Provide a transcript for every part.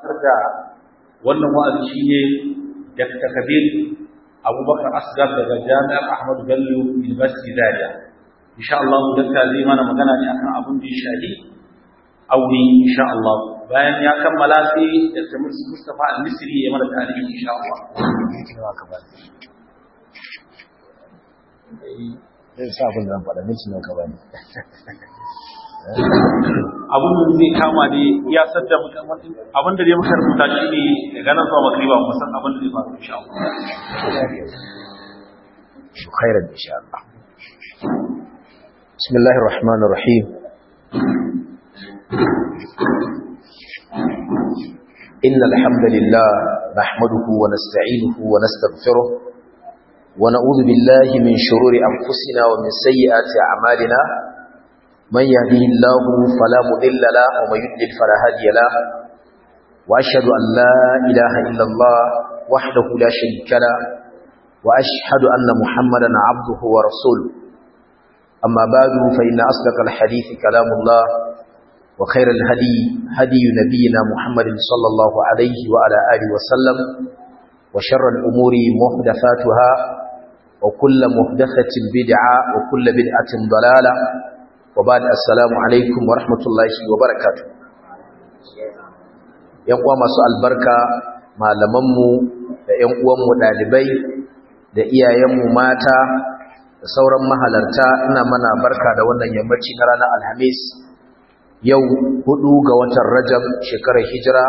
da wannan wa'azi shine Dr. Kabir Abubakar Asgar daga Jami'ar Ahmadu Bello University Zaria insha Allah dakta zai mana magana ne akan abin da ya shafi aure insha Allah bayan ya kammala sai Dr. Mustafa Al-Misri ya mana tarihi insha Allah zai sa abin da faɗa minti nan ka bani abin da zai kama ne ya sadda abin da zai muka rubuta shi ne daga nan zuwa magriba mu san abin da zai faru insha Allah khairan insha Allah bismillahir rahmanir rahim إن الحمد لله نحمده ونستعينه ونستغفره ونعوذ بالله من شرور أنفسنا ومن سيئات أعمالنا من يهده الله فلا مضل له ومن يضلل فلا هادي له وأشهد أن لا إله إلا الله وحده لا شريك له وأشهد أن محمدا عبده ورسوله أما بعد فإن أصدق الحديث كلام الله وخير الهدي هدي نبينا محمد صلى الله عليه وعلى آله وسلم وشر الأمور محدثاتها وكل محدثة بدعة وكل بدعة ضلالة وبعد السلام عليكم ورحمة الله وبركاته يقوى مسوء البركة malamanmu da ‘yan uwanmu ɗalibai da iyayenmu mata da sauran mahalarta ina mana barka da wannan yammaci na ranar alhamis yau hudu ga watan rajab shekarar hijira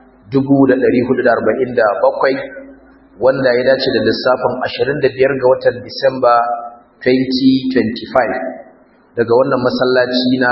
1447 wanda ya dace da lissafin 25 ga watan disamba 2025 daga wannan masallaci na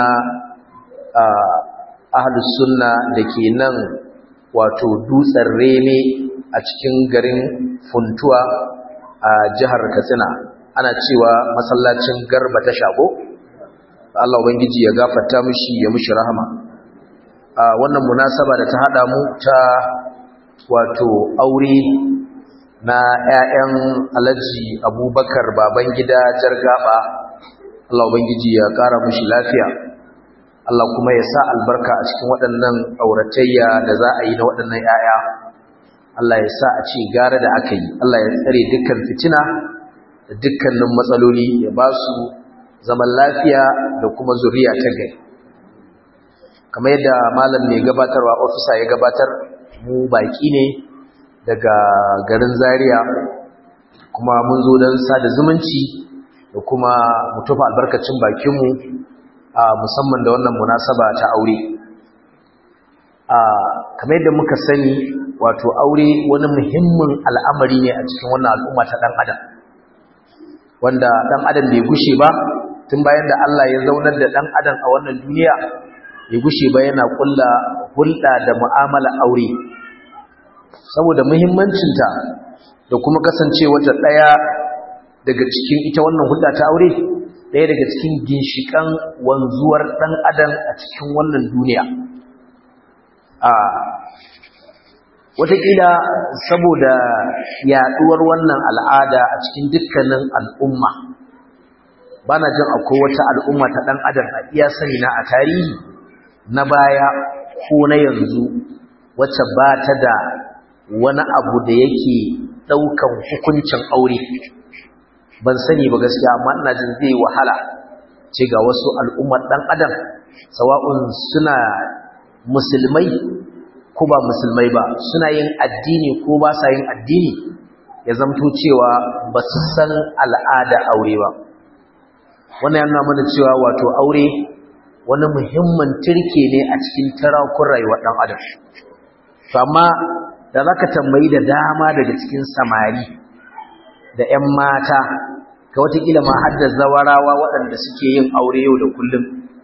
ahlus sunna da ke nan wato dutsen reme a cikin garin funtuwa a jihar katsina ana cewa masallacin garba ta shago Allah ubangiji ya gafarta mishi ya mishi rahama a wannan munasaba da ta hada mu ta wato aure na ƴaƴan Alhaji Abubakar Babangida Jargaba Allah ubangiji ya ƙara mishi lafiya Allah kuma ya sa albarka a cikin waɗannan auratayya da za a yi na waɗannan ƴaƴa Allah ya sa a ce gara da aka yi Allah ya tsare dukkan fitina da dukkanin matsaloli ya ba su zaman lafiya da kuma zuriya ta gari kamar yadda malam mai gabatarwa ofisa ya gabatar mu baki ne daga garin zaria kuma mun zo don sada zumunci da kuma mu tufa albarkacin bakinmu a musamman da wannan munasaba ta aure a kamar yadda muka sani wato aure wani muhimmin al'amari ne a cikin wannan al'umma ta ɗan adam wanda ɗan adam bai gushe ba tun bayan da Allah ya zaunar da ɗan adam a wannan duniya ya gushe ba yana ƙulla hulɗa da mu'amala aure saboda muhimmancinta da kuma kasancewarta ɗaya daga cikin ita wannan hulɗa ta aure ɗaya daga cikin ginshiƙan wanzuwar ɗan adam a cikin wannan duniya a wataƙila saboda yaɗuwar wannan al'ada a cikin dukkanin al'umma ba na jin akwai wata al'umma ta ɗan adam a iya sani na a tarihi na baya ko na yanzu wacce ba ta da wani abu da yake ɗaukan hukuncin aure ban sani ba gaskiya amma ina jin zai wahala ce ga wasu al'ummar ɗan adam sawa'un suna musulmai ko ba musulmai ba suna yin addini ko ba sa yin addini ya zamto cewa ba su san al'ada aure ba wannan yana mana cewa wato aure wani muhimmin turke ne a cikin tarakun rayuwar ɗan adam to amma da za ka tambayi da dama daga cikin samari da 'yan mata ka watakila ma har da zawarawa waɗanda suke yin aure yau da kullum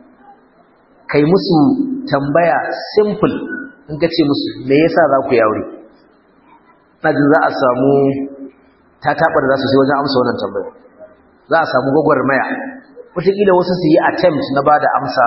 kai musu tambaya simple in ka ce musu me yasa za ku yi aure na jin za a samu ta taɓar za su sai wajen amsa wannan tambaya za a samu gwagwarmaya wataƙila wasu su yi attempt na ba da amsa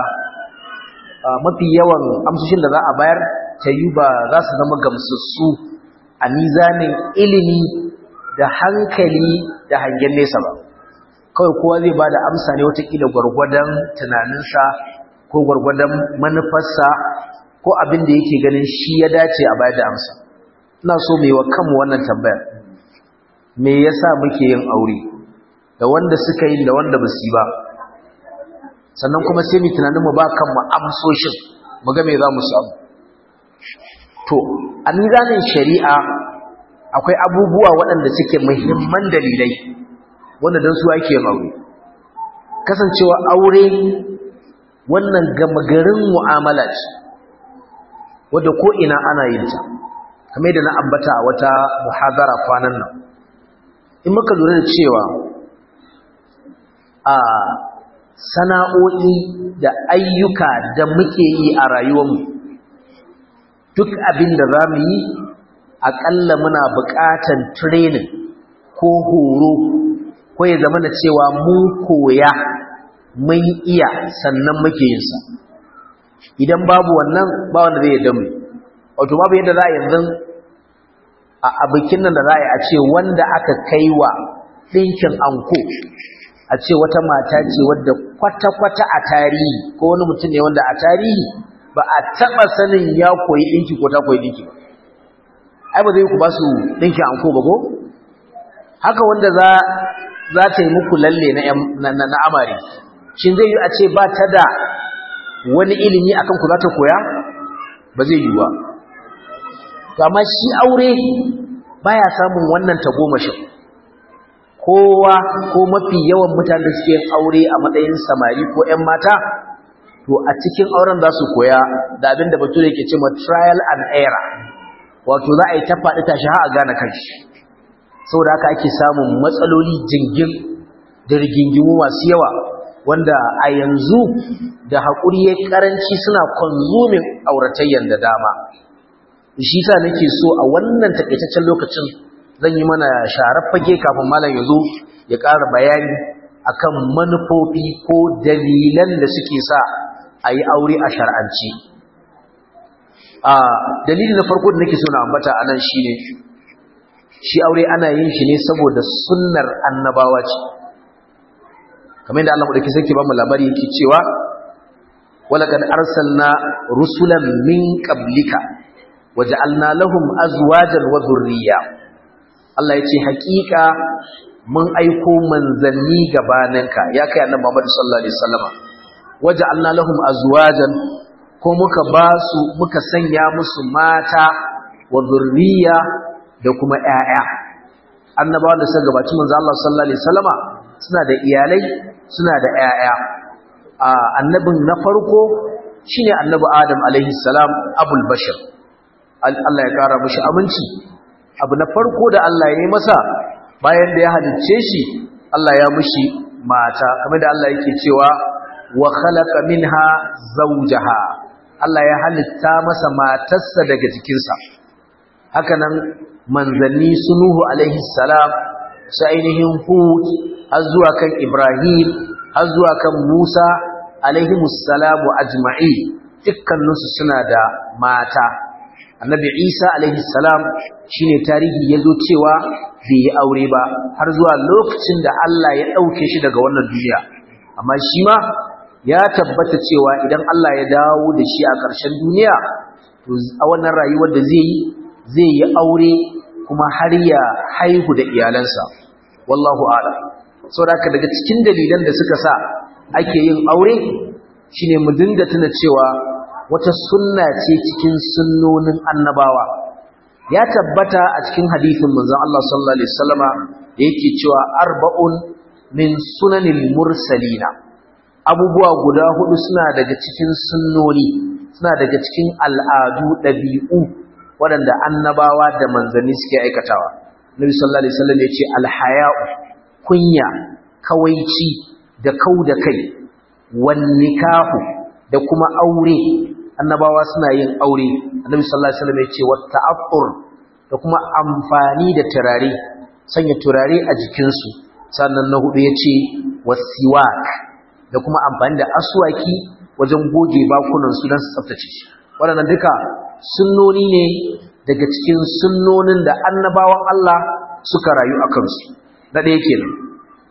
mafi yawan amsoshin da za a bayar ta yi ba za su zama gamsassu a nizanin ilimi da hankali da hangen nesa ba kawai kowa zai ba da amsa ne watakila gwargwadon tunaninsa ko gwargwadon manufarsa ko abin da yake ganin shi ya dace a bayar da amsa ina so mu yi wa kanmu wannan tambayar me yasa muke yin aure da wanda suka yi da wanda ba su yi ba sannan kuma sai mu tunanin mu ba kanmu amsoshin mu ga me za mu samu to a mizanin shari'a akwai abubuwa waɗanda suke muhimman dalilai wanda don su ake yin aure kasancewa aure wannan gama garin mu'amala ce wadda ko ina ana yin ta kamar da na ambata a wata muhadara kwanan nan in muka lura da cewa a sana'o'i da ayyuka da muke yi a rayuwarmu duk abin da za mu yi aƙalla muna buƙatan training ko horo ko ya zama da cewa mun koya mun iya sannan muke yinsa idan babu wannan ba wanda zai yadda mu wato babu yadda za a yanzu a bikin nan da za a yi a ce wanda aka kai wa ɗinkin anko a ce wata mata ce wadda kwata-kwata a tarihi ko wani mutum ne wanda a tarihi ba a taɓa sanin ya koyi ɗinki ko ta koyi ɗinki ba ai ba zai ku ba su ɗinki anko ba ko haka wanda za za ta yi muku lalle na amare shin zai yi a ce ba ta da wani ilimi akan ku za ta koya ba zai yi ba amma shi aure baya samun wannan tagomashin kowa ko mafi yawan mutane da suke aure a matsayin samari ko 'yan mata to a cikin auren za su koya da abin da bature ke cewa trial and error wato za a yi ta faɗi tashi har a gane kanshi saboda haka ake samun matsaloli jingin da rigingimu masu yawa wanda a yanzu da haƙuri ya karanci suna konzumin auratayyan da dama shi sa nake so a wannan takaitaccen lokacin zan yi mana sharar fage kafin malam ya zo ya ƙara bayani akan manufofi ko dalilan da suke sa a yi aure a shar'anci a dalili na farko da nake so na ambata a nan shi ne shi aure ana yin shi ne saboda sunnar annabawa ce kamar yadda Allah madauki sarki ba mu labari yake cewa walaqad arsalna rusulan min qablika waja'alna lahum azwajan wa dhurriyya Allah yace hakika mun aiko manzanni gabaninka ya kai annabi Muhammad sallallahu alaihi wasallama waja'alna lahum azwajan ko muka ba su muka sanya musu mata wa dhurriyya da kuma ƴaƴa annabawan da suka gabaci manzo Allah sallallahu alaihi wasallama suna da iyalai suna da ƴaƴa annabin na farko shine annabi Adam alaihi salam abul bashar Allah ya kara mishi aminci abu na farko da Allah ya yi masa bayan da ya halicce shi Allah ya mishi mata kamar da Allah yake cewa wa khalaqa minha zawjaha Allah ya halitta masa matarsa daga jikinsa hakanan manzanni sunuhu alaihi salam su ainihin hud har zuwa kan ibrahim har zuwa kan musa alaihi musalamu ajma'i dukkaninsu suna da mata annabi isa alaihi salam shine tarihi ya zo cewa bai yi aure ba har zuwa lokacin da allah ya ɗauke shi daga wannan duniya amma shi ma ya tabbata cewa idan allah ya dawo da shi a ƙarshen duniya to a wannan rayuwar da zai yi zai yi aure kuma har ya haihu da iyalansa wallahu ala saboda daga cikin dalilan da suka sa ake yin aure shine mu dinga tuna cewa wata sunna ce cikin sunnonin annabawa ya tabbata a cikin hadisin manzon Allah sallallahu alaihi wasallama da yake cewa arba'un min sunanil mursalina abubuwa guda hudu suna daga cikin sunnoni suna daga cikin al'adu ɗabi'u waɗanda annabawa da manzanni suke aikatawa nabi sallallahu alaihi wasallam ya ce alhaya'u kunya kawaici da kau da kai wan nikahu da kuma aure annabawa suna yin aure annabi sallallahu alaihi wasallam ya ce wat ta'affur da kuma amfani da turare sanya turare a jikinsu sannan na hudu ya ce wasiwak da kuma amfani da aswaki wajen goge bakunan su don su tsaftace shi waɗannan duka sunnoni ne daga cikin sunnonin da annabawan Allah suka rayu a kansu na ɗaya kenan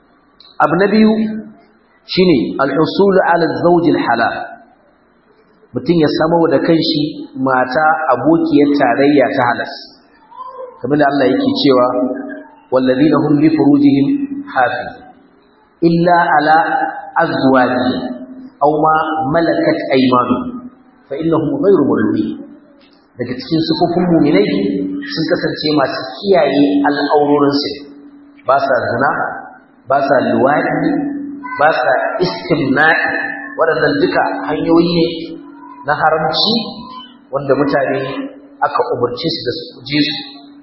abu na biyu shine al-usul ala zawj al-halal mutum ya samu da kanshi mata abokiyar tarayya ta halas kamar da Allah yake cewa wallazina hum li furujihim hafiz illa ala azwajihim aw ma malakat aymanuhum fa innahum ghayru mulmi daga cikin sufufin mu'minai sun kasance masu kiyaye al'aurorinsu ba sa zina ba sa luwadi ba sa istimna'i waɗannan duka hanyoyi ne na haramci wanda mutane aka umarci su da su je su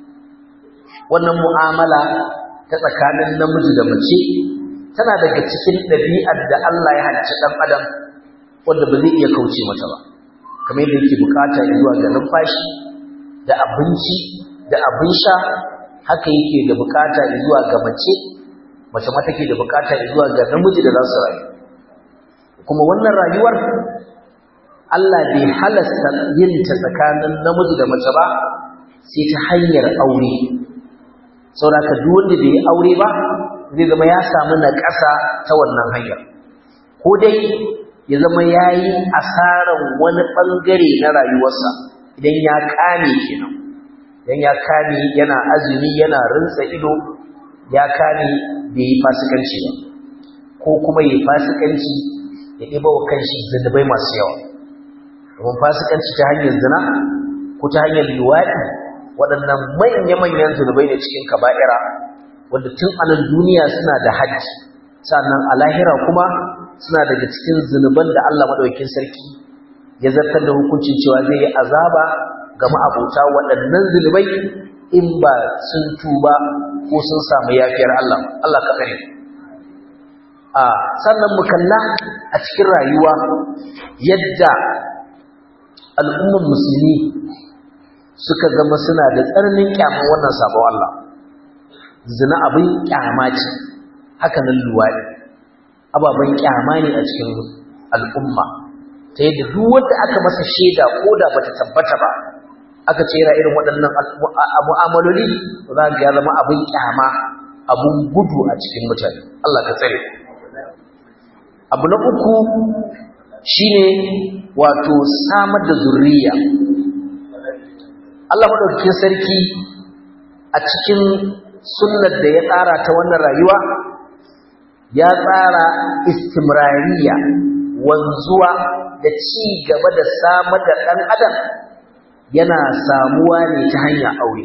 wannan mu'amala ta tsakanin namiji da mace tana daga cikin ɗabi'ar da Allah ya halicci ɗan adam wanda ba zai iya kauce mata ba kamar yadda yake bukata zuwa ga numfashi da abinci da abin sha haka yake da bukata zuwa ga mace mace ma take da bukata zuwa ga namiji da za su rayu kuma wannan rayuwar Allah bai halasta yin ta tsakanin namiji da mace ba sai ta hanyar aure saboda duk wanda bai aure ba zai zama ya samu na ƙasa ta wannan hanyar ko dai ya zama ya yi asarar wani ɓangare na rayuwarsa idan ya kame kenan idan ya kame yana azumi yana rinsa ido ya kame bai yi fasikanci ba ko kuma yi fasikanci ya ɗiba wa kanshi zunubai masu yawa domin fasikanci ta hanyar zina ko ta hanyar luwaɗi waɗannan manya-manyan zunubai ne cikin kaba'ira wanda tun a nan duniya suna da hajji sannan a lahira kuma suna daga cikin zunuban da Allah maɗaukin sarki ya zartar da hukuncin cewa zai yi azaba ga ma'abota waɗannan zunubai in ba sun tuba ko sun samu yafiyar Allah Allah ka kare a sannan mu kalla a cikin rayuwa yadda al'umman musulmi suka zama suna da tsananin kyaman wannan sabon Allah zina abin kyama ce haka nan luwaɗi ababen kyama ne a cikin al'umma ta yadda duk wanda aka masa shaida ko da bata tabbata ba aka ce yana irin waɗannan mu'amaloli za ga ya zama abin kyama abin gudu a cikin mutane Allah ka tsare abu na uku shine wato samar da zurriya Allah madaukakin sarki a cikin sunnar da ya tsara ta wannan rayuwa ya tsara istimrariya wanzuwa da ci gaba da samar da ɗan adam yana samuwa ne ta hanyar aure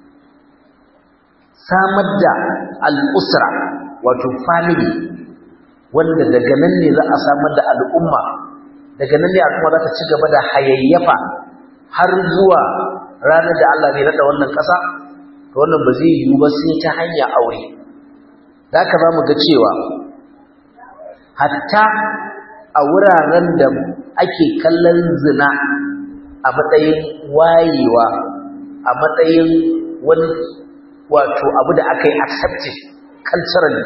samar da al'usra wato family wanda daga nan ne za a samar da al'umma daga nan ne al'umma za ta ci gaba da hayayyafa har zuwa ranar da Allah ne naɗa wannan ƙasa to wannan ba zai yiwu ba sai ta hanyar aure da haka za mu ga cewa hatta a wuraren da ake kallon zina a matsayin wayewa a matsayin wani wato abu da aka yi accepted culturally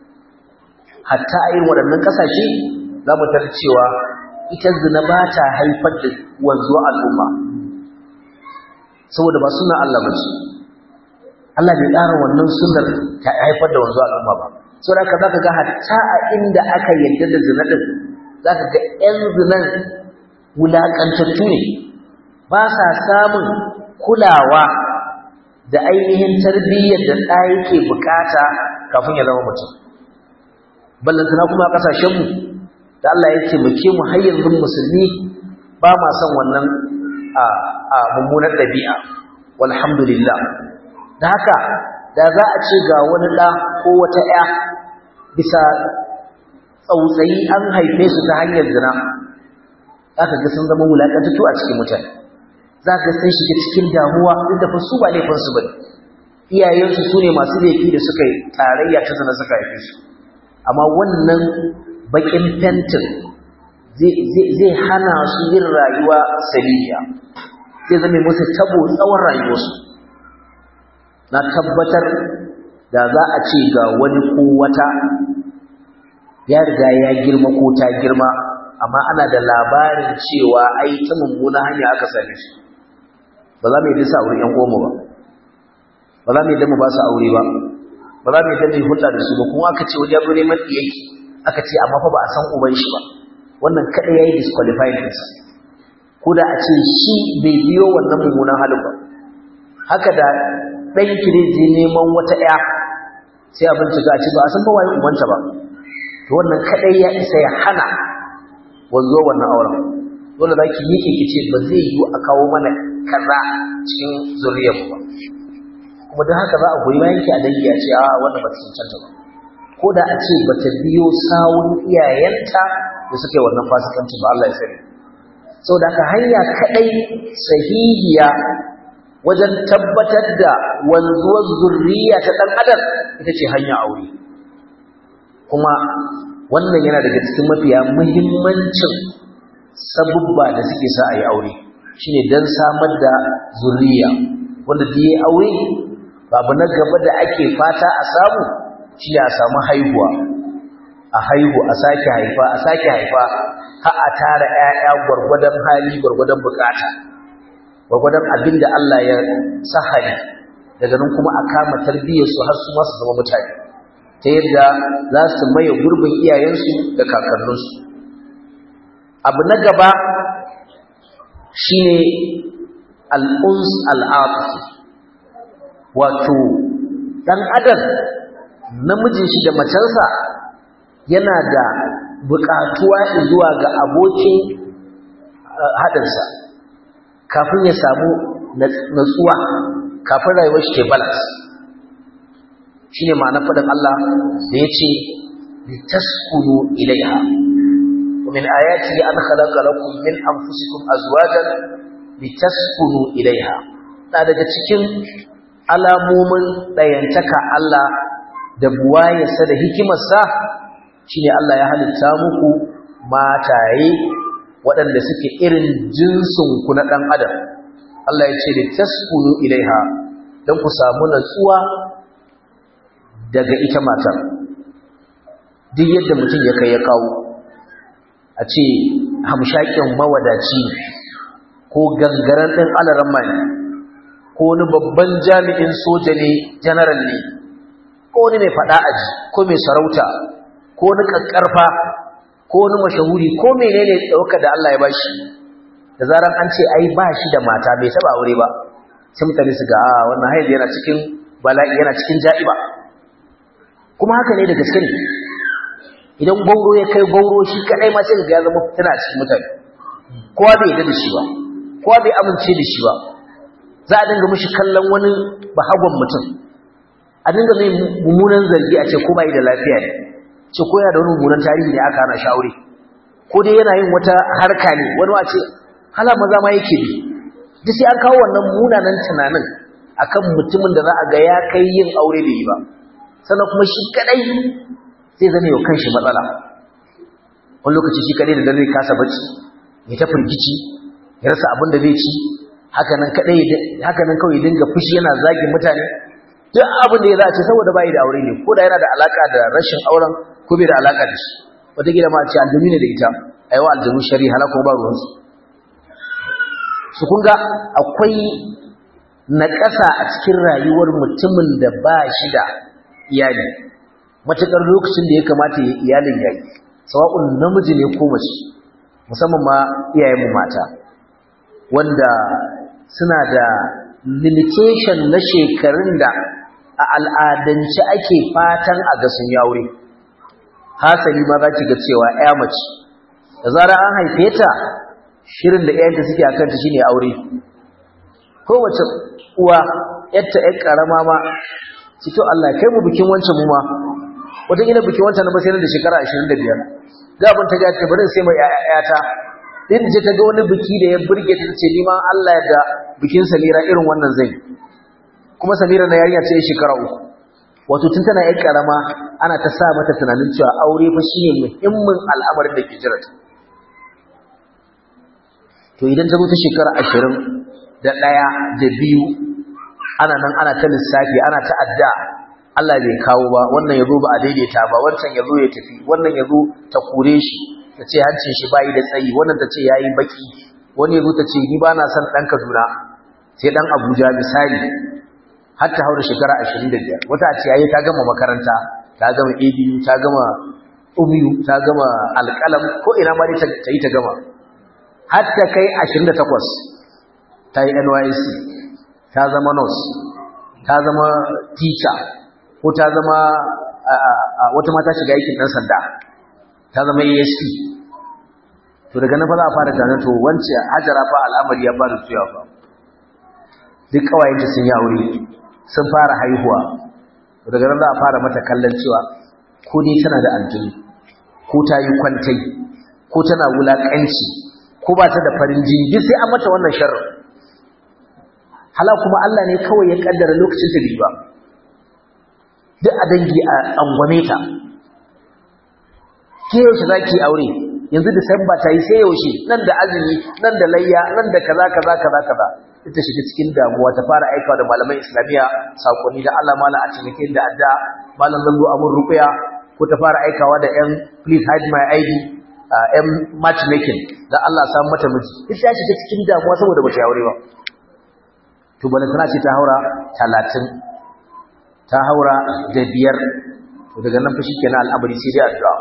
hatta a irin waɗannan ƙasashe za mu tar cewa ita zina ba ta haifar da wanzuwa al'umma saboda ba suna Allah ba ce Allah bai tsara wannan sunnar ta haifar da wanzuwa al'umma ba saboda haka zaka ga hatta a inda aka yarda da zina din zaka ga ƴan zinan wulaƙantattu ne ba sa samun kulawa da ainihin tarbiyyar da ɗa yake bukata kafin ya zama mutum ballantana kuma a ƙasashenmu da Allah ya taimake mu har yanzu musulmi ba ma son wannan a mummunar ɗabi'a walhamdulillah da haka da za a ce ga wani ɗa ko wata ‘ya bisa tsautsayi an haife su ta hanyar zina za ka ga sun zama wulaƙantattu a cikin mutane za ka sun shiga cikin damuwa duk da fa su ba laifinsu ba iyayensu su ne masu laifi da suka yi tarayya ta zina suka haife su amma wannan baƙin fentin zai hana su yin rayuwa saliya zai zama musu tabo tsawon rayuwarsu na tabbatar da za a ce ga wani ko wata ya riga ya girma ko ta girma amma ana da labarin cewa ai ta mummuna hanya aka same shi ba za mu yi dasa wurin yan goma ba ba za mu yi dama ba su aure ba ba za mu yi dama hulɗa da su ba kuma aka ce wani ya zo neman ɗiyaki aka ce amma fa ba a san uban shi ba wannan kaɗai ya yi disqualifying ɗinsa ko da a ce shi bai biyo wannan mummunan halin ba haka da ɗanki ne je neman wata ‘ya sai a bincika a ce ba a san ba waye umanta ba to wannan kaɗai ya isa ya hana wanzo wannan auren dole za ki yake ki ce ba zai yiwu a kawo mana kaza cikin zuriyar ba kuma don haka za a goyi bayan ki a dangi a ce a wannan ba ta cancanta ba ko da a ce ba ta biyo sawun iyayenta da suka yi wannan fasikanci ba Allah ya sani saboda haka hanya kaɗai sahihiya wajen tabbatar da wanzuwar zurriya ta ɗan adam ita ce hanya aure kuma wannan yana daga cikin mafiya muhimmancin sabubba da suke sa a yi aure shine don samar da zurriya wanda da ya aure babu na gaba da ake fata a samu shi a samu haihuwa a haihu a sake haifa a sake haifa har a tara 'ya'ya gwargwadon hali gwargwadon bukata gwagwadon abin da Allah ya sahari daga nan kuma a kama tarbiyyarsu har su masu zama mutane ta yadda za su maye gurbin iyayensu da kakanninsu abu na gaba shi ne al'uns al'afi wato ɗan adam namijin shi da macensa yana da buƙatuwa zuwa ga abokin haɗinsa kafin ya samu natsuwa kafin rayuwar shi ke balance shi ne ma'ana faɗin Allah da ya ce litaskunu ilaiha ومن آياته أن خلق لكم من أنفسكم أزواجا لتسكنوا إليها na daga cikin alamomin ɗayantaka Allah da buwayarsa da hikimarsa shine Allah ya halitta muku mataye waɗanda suke irin jinsinku na ɗan adam Allah ya ce da taskunu ilaiha don ku samu natsuwa daga ita matar duk yadda mutum ya kai ya kawo a ce hamshakin mawadaci ko gangaren ɗin alaran mai ko wani babban jami'in soja ne janaral ne ko wani mai faɗa aji ko mai sarauta ko wani ƙaƙƙarfa ko wani mashahuri ko menene ɗauka da Allah ya bashi da zaran an ce ai ba shi da mata bai taba aure ba sai mutane su ga a wannan haihu yana cikin bala'i yana cikin ja'iba kuma haka ne da gaske ne idan gauro ya kai gauro shi kadai ma sai ga ya zama fitina cikin mutane kowa bai yarda da shi ba kowa bai amince da shi ba za a dinga mishi kallon wani bahagon mutum a dinga mai mummunan zargi a ce ko bai da lafiya ne ce ko yana da wani mummunan tarihi ne aka hana shi aure ko dai yana yin wata harka ne wani wace hala maza ma yake bi duk sai an kawo wannan munanan tunanin akan mutumin da za a ga ya kai yin aure da yi ba sannan kuma shi kadai zai zama yau kanshi matsala wani lokaci shi kadai da dare kasa bacci ya ta firgici ya rasa abin da zai ci haka nan kadai haka nan kawai dinga fushi yana zagin mutane duk abin da ya za a ce saboda bai da aure ne ko da yana da alaka da rashin auren ko bai da alaka da shi wata gida ma a ce aljanu ne da ita a yawa aljanu shari halaka ba ruwansu su kun ga akwai naƙasa a cikin rayuwar mutumin da ba shi da iyali matuƙar lokacin da ya kamata ya iyalin yayi sawa'un namiji ne ko mace musamman ma iyayenmu mata wanda suna da limitation na shekarun da a al'adance ake fatan a ga sun yaure hasali ma za ki ga cewa ya mace da zara an haife ta shirin da ƴaƴanta suke akan ta shine aure kowace uwa ƴatta ƴar karama ma cikin Allah kai mu bikin wancan mu ma wata gina bikin wancan na basai da shekara 25 gaban ta ga ta bari sai mai ƴaƴata din je ta ga wani biki da ya burge ta ce ni ma Allah ya da bikin Samira irin wannan zai kuma Samira na yarinya ce shekara uku wato tun tana ƴar karama ana ta sa mata tunanin cewa aure fa shine muhimmin al'amarin da ke jira ta to idan ta zo ta shekara ashirin da ɗaya da biyu ana nan ana ta lissafi ana ta adda Allah bai kawo ba wannan ya zo ba a daidaita ba wancan ya zo ya tafi wannan ya zo ta kure shi ta ce hancin shi bayi da tsayi wannan ta ce ya yi baki wani ya zo ta ce ni ba na son ɗan kaduna sai ɗan abuja misali har ta haura shekara ashirin da biyar wata ce yayi ta gama makaranta ta gama abu ta gama umiyu ta gama alƙalam ko ina ma dai ta yi ta gama har ta kai 28 ta yi NYC ta zama nurse ta zama teacher ko ta zama wata mata shiga aikin ɗan sanda ta zama ASP to daga nan fa za a fara tunanin to wance hajara fa al'amari ya fara tuya fa duk kawayenta sun yi aure sun fara haihuwa to daga nan za a fara mata kallon cewa ko dai tana da aljini ko ta yi kwantai ko tana wulakanci ko ba ta da farin jini duk sai an mata wannan sharri hala kuma Allah ne kawai ya kaddara lokacin ta ba duk a dangi a angwame ta ke yaushe za ki aure yanzu disamba ta yi sai yaushe nan da azumi nan da layya nan da kaza kaza kaza kaza ita shiga cikin damuwa ta fara aikawa da malaman islamiyya sakonni da Allah mala a cikin da adda malam zallo abun ruqya ko ta fara aikawa da yan please hide my id yan matchmaking da Allah samu mata miji ita ta shiga cikin damuwa saboda bata aure ba to bala tana ce ta haura 30 ta haura da biyar to daga nan fa shikenan al'amari sai dai addu'a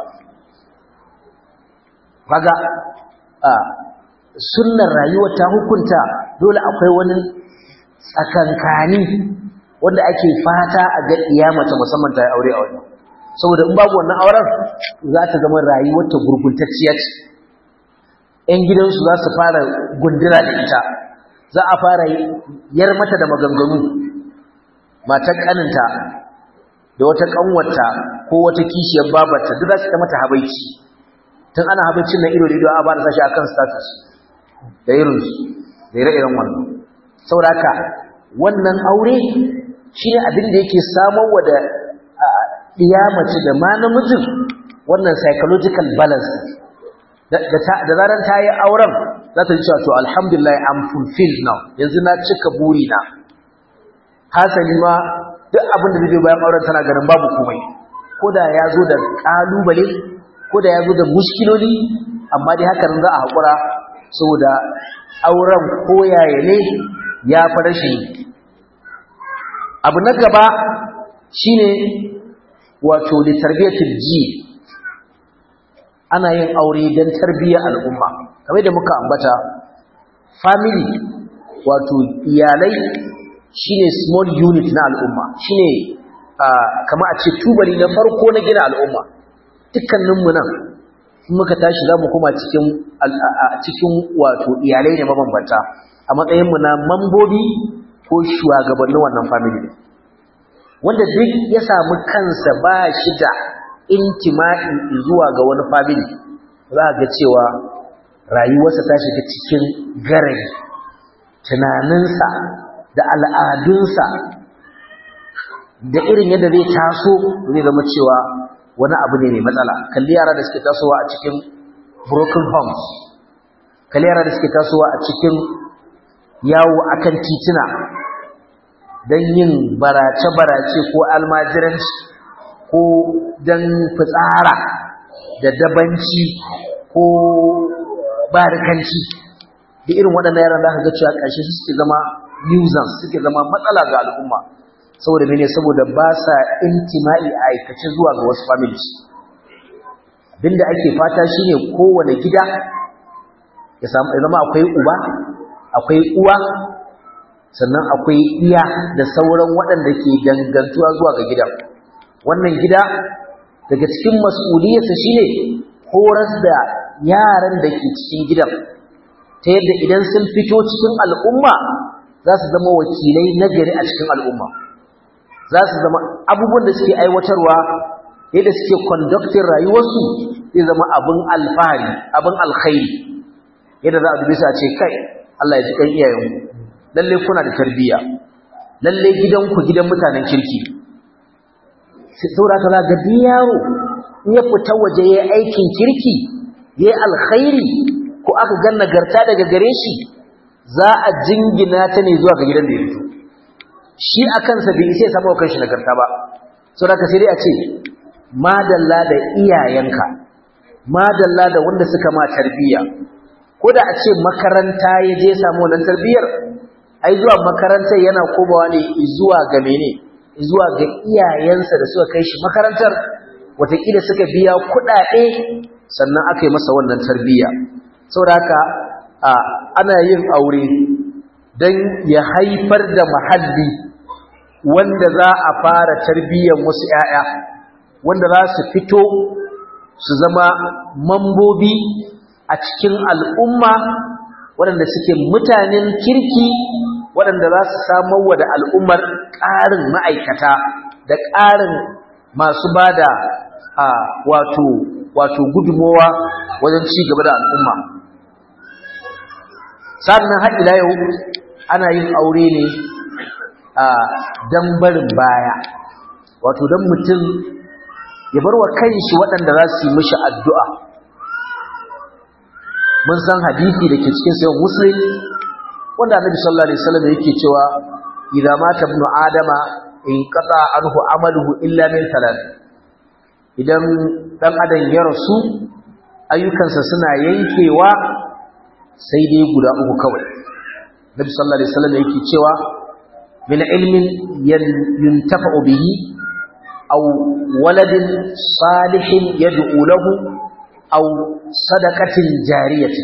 kaga a sunnar rayuwa ta hukunta dole akwai wani tsakankani wanda ake fata a ga iyamata musamman ta yi aure a wajen saboda in babu wannan auren za ta zama rayuwar ta gurguntacciya ce ƴan gidansu za su fara gundura da ita za a fara yar mata da maganganu matar kaninta da wata kanwarta ko wata kishiyar babarta duk za su ta mata habaici tun ana habaicin na ido da ido a ba da sashi akan status da irinsu da ire-iren wannan sauraka wannan aure shi ne abin da yake samarwa da mace da ma namijin wannan psychological balance da zaran ta yi auren za ta ji cewa to alhamdulillah I'm fulfilled now yanzu na cika burina hasali ma duk abin da zai bayan auren tana ganin babu komai ko da ya zo da ƙalubale ko da ya zo da mushkiloli amma dai hakan za a haƙura saboda auren koyaye ne ya fi rashin abu na gaba shine wato da tarbiyyatul ji ana yin aure don tarbiyyar al'umma kamar da muka ambata family wato iyalai shine small unit na al'umma shine kama a ce tubali na farko na gina al'umma dukkaninmu nan muka tashi za mu kuma cikin cikin wato iyalai ne mabambanta a matsayinmu na mambobi ko shugabannin wannan family wanda duk ya samu kansa ba shi da intima'i zuwa ga wani family za ga cewa rayuwarsa ta shiga cikin garai tunaninsa da al'adunsa da irin yadda zai taso zai zama cewa wani abu ne mai matsala kalli yara da suke tasowa a cikin broken homes kalli yara da suke tasowa a cikin yawo akan tituna don yin barace-barace ko almajiranci ko don fitsara da dabanci ko barikanci da irin waɗannan yaran da ga cewa ƙarshe su suke zama nuisance suke zama matsala ga al'umma saboda mene saboda ba sa intima'i a aikace zuwa ga wasu families abinda ake fata shine kowane gida ya zama akwai uba akwai uwa sannan akwai iya da sauran waɗanda ke dangantuwa zuwa ga gidan wannan gida daga cikin mas'uliyarsa shine horas da yaran da ke cikin gidan ta yadda idan sun fito cikin al'umma za su zama wakilai nagari a cikin al'umma za su zama abubuwan da suke aiwatarwa yadda suke conducting rayuwarsu zai zama abin alfahari abin alkhairi yadda za a dubi su a ce kai Allah ya ji kan iyayenku lalle kuna da tarbiyya lalle gidanku gidan mutanen kirki saboda ka za ga yaro in ya fita waje ya aikin kirki ya alkhairi ko aka ga nagarta daga gare shi za a jingina ta ne zuwa ga gidan da ya fito shi a kansa bai isa ya samu kanshi nagarta ba saboda ka sai dai a ce madalla da iyayenka madalla da wanda suka ma tarbiyya ko da a ce makaranta ya je samu wannan tarbiyyar ai zuwa makarantar yana komawa ne zuwa ga mene zuwa ga iyayensa da suka kai shi makarantar watakila suka biya kuɗaɗe sannan aka yi masa wannan tarbiyya saboda haka a ana yin aure don ya haifar da mahalli wanda za a fara tarbiyyar wasu ‘ya'ya wanda za su fito su zama mambobi a cikin al'umma waɗanda suke mutanen kirki waɗanda za su samar wa da al'ummar ƙarin ma'aikata da ƙarin masu ba da wato wato gudunmowa wajen ci gaba da al'umma sannan har ila yau ana yin aure ne a dan barin baya wato dan mutum ya bar wa kanshi waɗanda za su yi mishi addu'a mun san hadisi da ke cikin sayan muslim wanda annabi sallallahu alaihi wasallam yake cewa idza mata ibnu adama in qata anhu amaluhu illa min thalath idan dan adam ya rasu ayyukansa suna yankewa sai dai guda uku kawai nabi sallallahu alaihi wasallam yake cewa min ilmin yuntafa'u bihi aw waladin salihin yad'u lahu aw sadaqatin jariyatin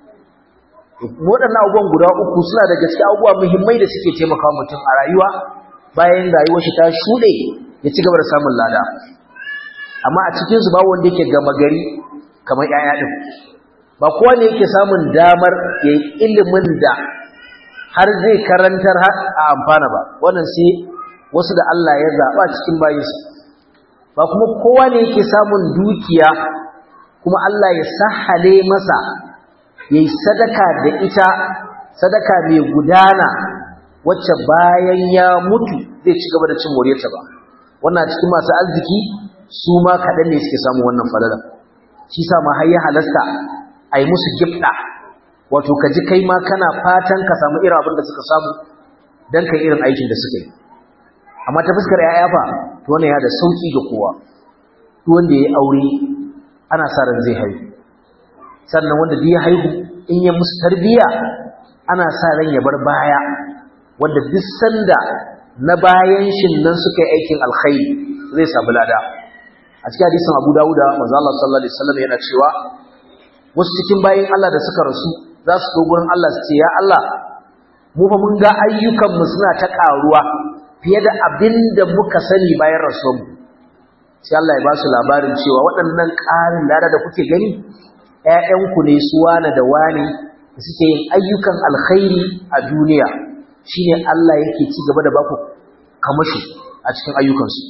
waɗannan abubuwan guda uku suna da gaske abubuwa muhimmai da suke taimakawa mutum a rayuwa bayan rayuwar shi ta shuɗe ya ci gaba da samun lada amma a cikin su ba wanda yake gama gari kamar 'ya'ya din ba kowa ne yake samun damar ya yi ilimin da har zai karantar a amfana ba wannan sai wasu da Allah ya zaɓa cikin bayinsu ba kuma kowa ne yake samun dukiya kuma Allah ya sahale masa ya yi sadaka da ita sadaka mai gudana wacce bayan ya mutu zai ci gaba da cin moriyarta ba wannan cikin masu arziki su ma kaɗan ne suke samun wannan falalar shi sa ma har ya halasta a yi musu gifɗa wato ka ji kai ma kana fatan ka samu irin abin da suka samu don kai irin aikin da suka yi amma ta fuskar ya'ya fa to wannan ya da sauki ga kowa duk wanda ya yi aure ana sa ran zai haihu sannan wanda duk ya haihu in ya musu tarbiyya ana sa ran ya bar baya wanda duk sanda na bayan shin nan suka yi aikin alkhairi zai samu lada a cikin hadisin Abu Dawuda manzo Allah sallallahu alaihi wasallam yana cewa wasu cikin bayin Allah da suka rasu za su zo gurin Allah su ce ya Allah mu fa mun ga ayyukan mu suna ta karuwa fiye da abin da muka sani bayan rasuwar mu sai Allah ya ba su labarin cewa waɗannan ƙarin lada da kuke gani ƴaƴanku ne su wane da wane da suke yin ayyukan alkhairi a duniya shine Allah yake ci gaba da baku kamashi a cikin ayyukansu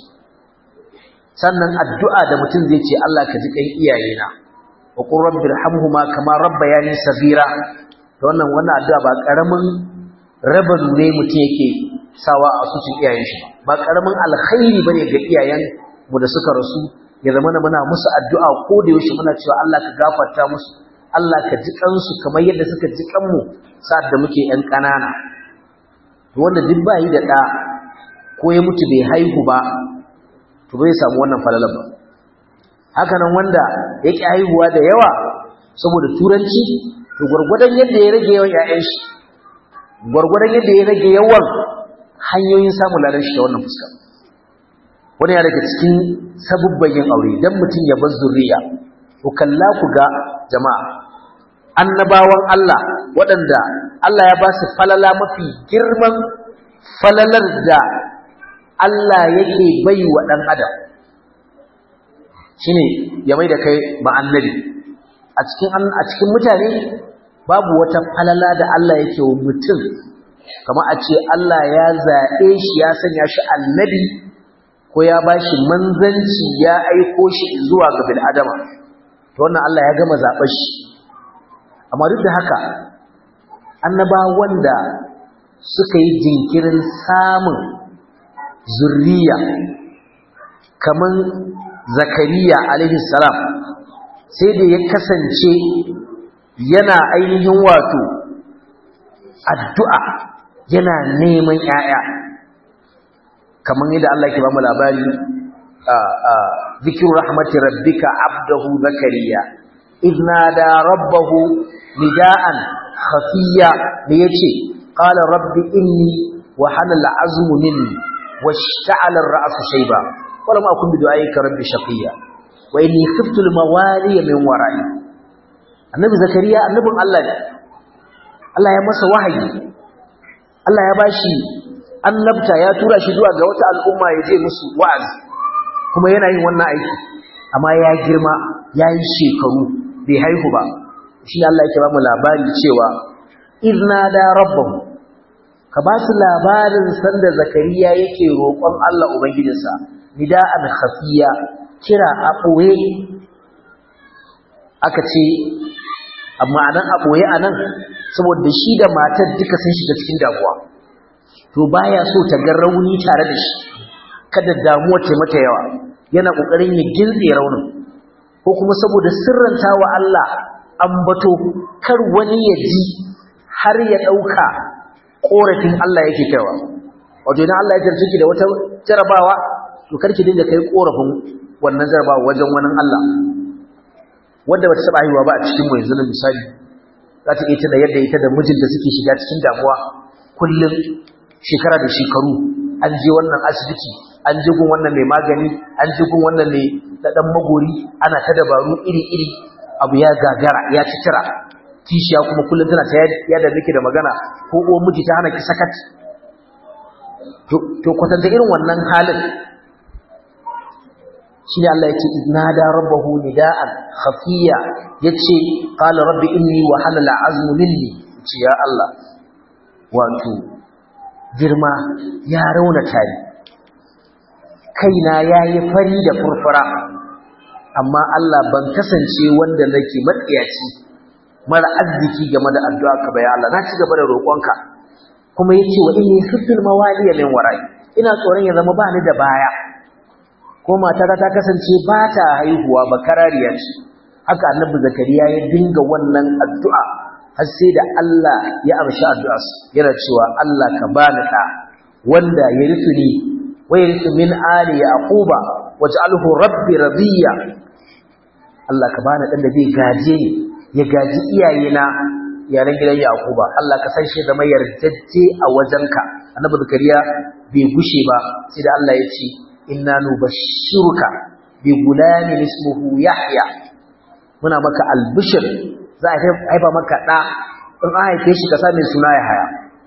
sannan addu'a da mutum zai ce Allah ka ji kan iyayena wa qur rabbi irhamhuma kama rabbayani saghira to wannan wannan addu'a ba karamin raban ne mutum yake sawa a asusun iyayen shi ba karamin alkhairi bane ga iyayen mu da suka rasu ya zama muna musu addu'a ko da yaushe muna cewa Allah ka gafarta musu Allah ka ji kansu kamar yadda suka ji kanmu sa'ad da muke yan kanana wanda duk ba yi da ɗa ko ya mutu bai haihu ba to bai samu wannan falalar ba haka nan wanda ya ƙi haihuwa da yawa saboda turanci to gwargwadon yadda ya rage yawan ‘ya'yan shi gwargwadon yadda ya rage yawan hanyoyin samun lalar shi ta wannan fuska wani ya daga cikin sabubban yin aure don mutum ya bar zuriya ku kalla ku ga jama'a annabawan Allah waɗanda Allah ya ba su falala mafi girman falalar da Allah yake bai wa ɗan adam shine ya mai da kai ba annabi a cikin a cikin mutane babu wata falala da Allah yake wa mutum kamar a ce Allah ya zaɓe shi ya sanya shi annabi ko ya ba shi manzanci ya aiko shi zuwa ga bil'adama to wannan Allah ya gama zaɓar shi amma duk da haka annaba wanda suka yi jinkirin samun zurriya kaman zakariya alaihi salam sai da ya kasance yana ainihin wato addu'a yana neman ‘ya'ya kamar yadda Allah ke ba mu labari zikiru rahmati rabbika abdahu zakariya idnada rabbahu نداء خفيا ليجي قال رب إني وحن العزم مني واشتعل الرأس شيبا ولم أكن بدعائك رب شقيا وإني خفت الموالي من ورائي النبي زكريا النبي الله Allah ya masa wahayi Allah ya bashi annabta ya tura shi zuwa ga wata al'umma ya je musu wa'azi kuma yana yin wannan aiki amma ya girma ya yi shekaru bai haihu ba shi Allah yake ba mu labari cewa izna da rabbahu ka ba su labarin sanda zakariya yake roƙon Allah ubangijinsa nida'an khafiya kira a ɓoye aka ce amma anan a ɓoye anan saboda shi da matar duka sun shiga cikin damuwa to baya so ta ga rauni tare da shi kada damuwa ta mata yawa yana kokarin ya gilbe raunin ko kuma saboda sirranta wa Allah ambato kar wani ya ji har ya dauka korafin Allah yake kaiwa wato idan Allah ya jarce ki da wata jarabawa to kar ki dinga kai korafin wannan jarabawa wajen wani Allah wanda bata saba haihuwa ba a cikin mu yanzu misali za ta iya tana yadda ita da mijin da suke shiga cikin damuwa kullum shekara da shekaru an je wannan asibiti an je gun wannan mai magani an je gun wannan mai dadan magori ana ta dabaru iri-iri abu ya gagara ya ci tira kishiya kuma kullum tana ta yadda nake da magana ko uwan miji ta hana ki sakat to kwatanta irin wannan halin shi ne Allah ya ce nada rabbahu nida'an khafiya yace qala rabbi inni wa halala azmu minni ce ya Allah wato girma ya raunata ni kaina yayi fari da furfura amma Allah ban kasance wanda nake matsiyaci mara arziki game da addu'a ka bai Allah na ci gaba da roƙonka kuma yace wa inni khiftul mawaliya min wara'i ina tsoron ya zama ba ni da baya ko matata ta kasance ba ta haihuwa ba karariya ce haka annabi zakariya ya dinga wannan addu'a har sai da Allah ya amshi addu'a yana cewa Allah ka bani ka wanda ya ni wa yarithu min ali yaquba waj'alhu rabbi radiya Allah ka bani dan da zai gaje ni ya gaji iyayena yaran gidan yaquba Allah ka san shi da mai yarjejje a wajenka annabi zakariya bai gushe ba sai da Allah ya ce inna nubashshiruka bi gulamin ismuhu yahya muna maka albishir za a haifa maka da in an haife shi ka sa mai suna yahya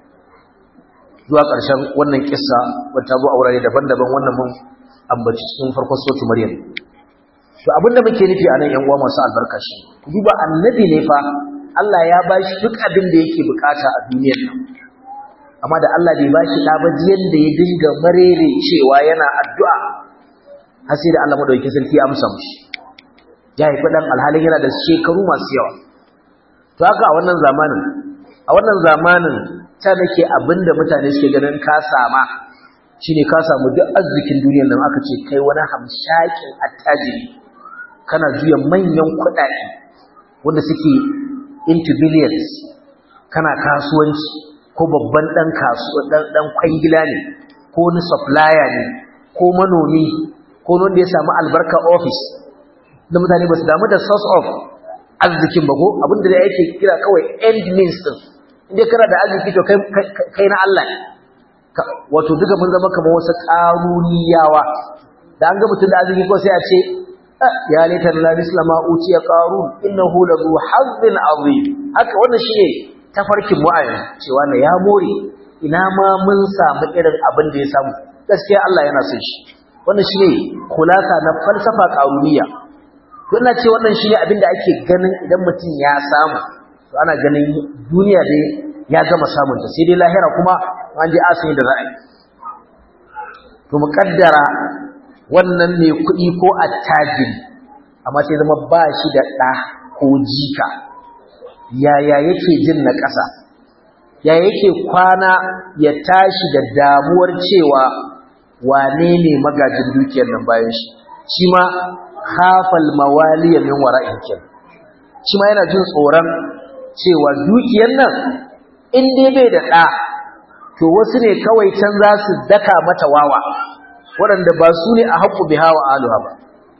zuwa ƙarshen wannan kissa wata zo a wurare daban-daban wannan mun ambaci cikin farkon sotu maryam to abinda muke nufi a nan yan uwa masu albarka shi ku duba annabi ne fa Allah ya bashi duk abin da yake bukata a duniyar nan amma da Allah bai bashi da ba yanda ya dinga marere cewa yana addu'a har sai da Allah madaukakin sarki ya amsa mushi ya haifi dan alhalin yana da shekaru masu yawa to haka a wannan zamanin a wannan zamanin ta nake abinda mutane suke ganin ka sama shine ka samu duk arzikin duniyar nan aka ce kai wani hamshakin attajiri kana juya manyan kuɗaɗe wanda suke into billions kana kasuwanci ko babban ɗan kasuwa ɗan kwangila ne ko wani supplier ne ko manomi ko wanda ya samu albarka office da mutane ba su damu da source of arzikin ba ko abinda da yake kira kawai end means din inda kana da arziki to kai na Allah ne wato duka mun zama kamar wasu ƙaruniyawa da an ga mutum da arziki ko sai a ce ya laita la mislama utiya qarun innahu la zu hazzin azim haka wannan shine tafarkin mu ayin cewa na ya more ina ma mun samu irin abin da ya samu gaskiya Allah yana son shi wannan shine khulasa na falsafa qaruniya to ina ce wannan shine abin da ake ganin idan mutum ya samu to ana ganin duniya dai ya gama samun ta sai dai lahira kuma an ji asiri da ra'ayi to muqaddara wannan ne kuɗi ko attajiri amma sai zama ba shi da ɗa ko jika yaya yake jin na ƙasa yaya yake kwana ya tashi da damuwar cewa wane ne magajin dukiyar nan bayan shi shi ma hafal mawaliya min wara'in kin shi ma yana jin tsoron cewa dukiyar nan in dai bai da ɗa to wasu ne kawai can za su daka mata wawa waɗanda ba su ne a haƙƙu biha wa aluha ba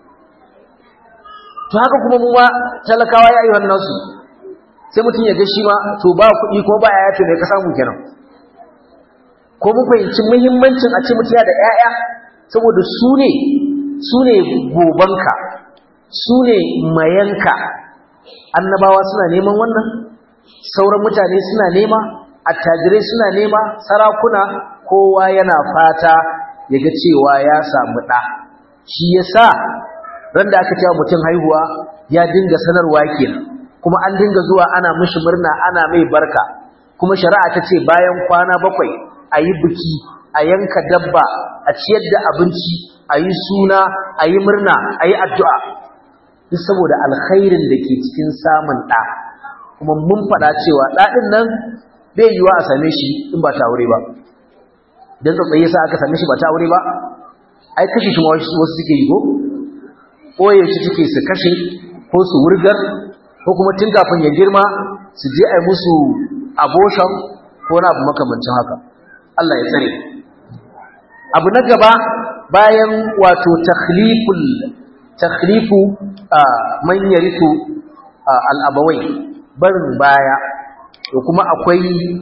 to haka kuma mu ma talakawa ya yi wannan su sai mutum ya ga shi ma to ba kuɗi ko ba yaya to me ka samu kenan ko mun fahimci muhimmancin a ce mutum da 'ya'ya saboda su ne su ne gobanka su ne mayanka annabawa suna neman wannan sauran mutane suna nema attajirai suna nema sarakuna kowa yana fata ya ga cewa ya samu ɗa shi yasa ran da aka cewa mutum haihuwa ya dinga sanarwa kenan kuma an dinga zuwa ana mishi murna ana mai barka kuma shari'a ta ce bayan kwana bakwai a yi biki a yanka dabba a ciyar da abinci a yi suna a yi murna a yi addu'a duk saboda alkhairin da ke cikin samun ɗa kuma mun faɗa cewa ɗaɗin nan bai yiwa a same shi in ba ta aure ba idan tsatsaye sa aka same shi ba ta aure ba ai kashe shi wasu suke yi ko ɓoye shi suke su kashe ko su wurgar ko kuma tun kafin ya girma su je a yi musu abortion ko na abu makamancin haka Allah ya tsare abu na gaba bayan wato takhliful takhlifu man yarithu al-abawai barin baya da kuma akwai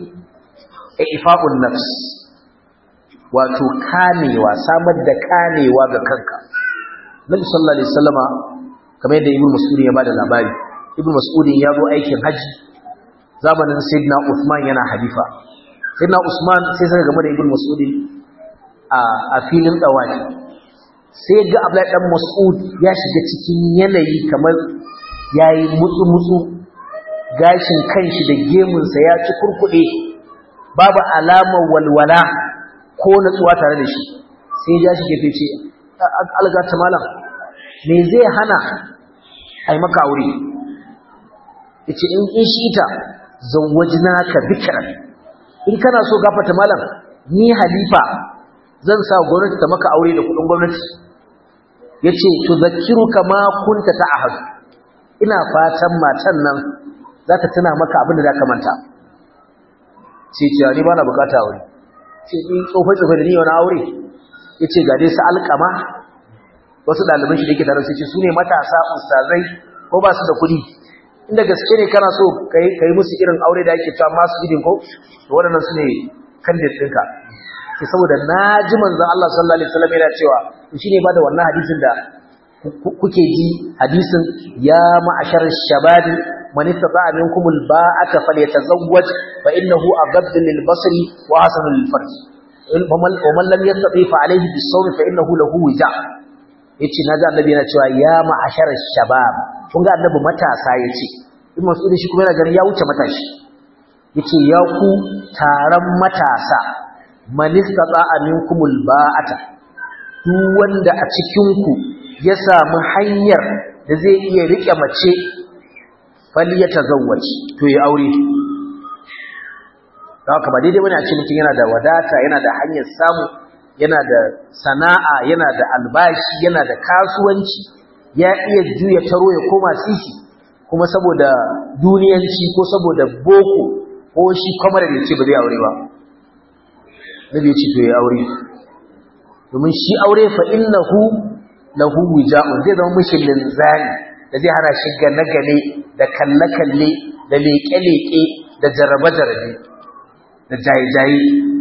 ifa'un nafs wato kamewa samar da kamewa ga kanka Nabi sallallahu alaihi wasallama kamar yadda Ibn Mas'ud ya bada labari Ibn Mas'ud ya zo aikin haji zamanin Sayyidina Uthman yana halifa Sayyidina Usman sai saka game da Ibn Mas'ud a a filin dawaki sai ga Abdullahi dan Mas'ud ya shiga cikin yanayi kamar yayi mutsu mutsu gashin kanshi da gemunsa ya ci kurkuɗe babu alamar walwala ko natsuwa tare da shi sai ya shi gefe ce algata malam me zai hana ai maka aure yace in in shi ita zawwajnaka bikran in kana so gafata malam ni halifa zan sa gwamnati ta maka aure da kudin gwamnati yace tudhakkiruka ma kunta ta'ahad ina fatan matan nan za ta tuna maka abin da za ka manta sai ce ni ba na bukata aure ce ni tsofai-tsofai da ni wani aure ya ce ga dai su alkama wasu ɗaliban shi da ke tare sai ce su ne matasa ustazai ko ba su da kuɗi inda gaske ne kana so ka yi musu irin aure da ake cewa masu idin ko to waɗannan su ne kandid ɗinka sai saboda na ji manzan Allah sallallahu alaihi wasallam yana cewa shi ne ba da wannan hadisin da kuke ji hadisin ya ma'ashar shababi man istata'a minkum alba'ata falyatazawwaj fa innahu aghaddu lilbasari wa hasanu lilfarj wa man lam yastati fa alayhi bis-sawm fa innahu lahu wija yace naji annabi yana cewa ya ma'ashar shabab kun ga annabi matasa yace in masudi shi kuma yana ganin ya wuce matashi yace ya ku taron matasa man istata'a minkum alba'ata duk wanda a cikin ku ya samu hanyar da zai iya rike mace fali ya tazawwaci to ya aure haka ba daidai bane a ce mutum yana da wadata yana da hanyar samu yana da sana'a yana da albashi yana da kasuwanci ya iya juya taro ya koma sisi kuma saboda duniyanci ko saboda boko ko shi kamar da ce ba zai aure ba nabi ya ce to ya aure domin shi aure fa innahu lahu wija'un zai zama mishi linzani da zai hana shi gane-gane da kalle-kalle da leƙe-leƙe da jarabe-jarabe da jaye-jaye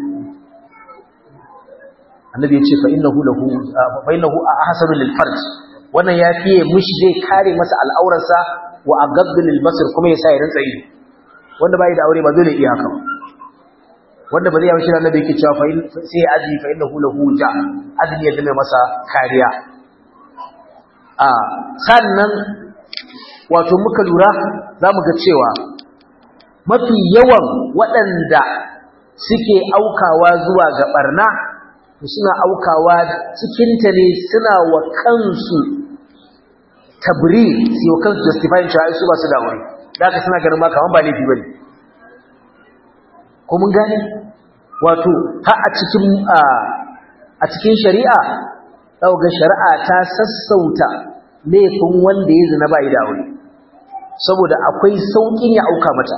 annabi ya ce fa innahu lahu fa innahu ahsanu lil farj wannan ya fiye mishi zai kare masa al'aurarsa wa aghaddu lil basar kuma ya sa ya rantsa ido wanda bai da aure ba dole iya haka wanda ba zai yi shi annabi yake cewa fa sai azmi fa innahu lahu ja azmi ya dame masa kariya a sannan wato muka lura za mu ga cewa mafi yawan waɗanda suke aukawa zuwa ga ɓarna suna aukawa cikinta ne suna wa kansu tabri su wa kansu justifying cewa su ba su da wuri da aka suna ganin maka ba laifi ba ne ko mun gane wato har a cikin a cikin shari'a ɗauga shari'a ta sassauta laifin wanda ya zina bai da aure saboda akwai saukin ya auka mata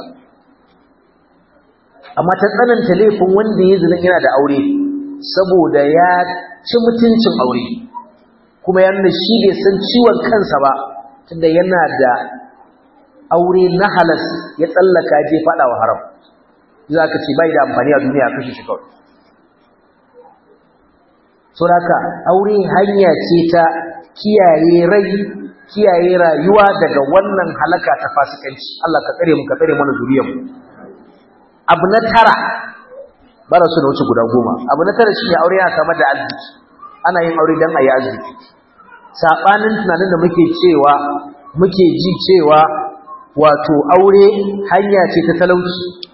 amma ta tsananta laifin wanda ya zina yana da aure saboda ya ci mutuncin aure kuma yana shi bai san ciwon kansa ba tunda yana da aure na halas ya tsallaka je fada wa haram za ka ce bai da amfani a duniya kashe shi kawai saboda aure hanya ce ta kiyaye rai kiyaye rayuwa daga wannan halaka ta fasikanci Allah ka tsare mu ka tsare mana zuriyar mu abu na tara bara su da wuce guda goma abu na tara shine aure yana samar da arziki ana yin aure dan ayi arziki sabanin tunanin da muke cewa muke ji cewa wato aure hanya ce ta talauci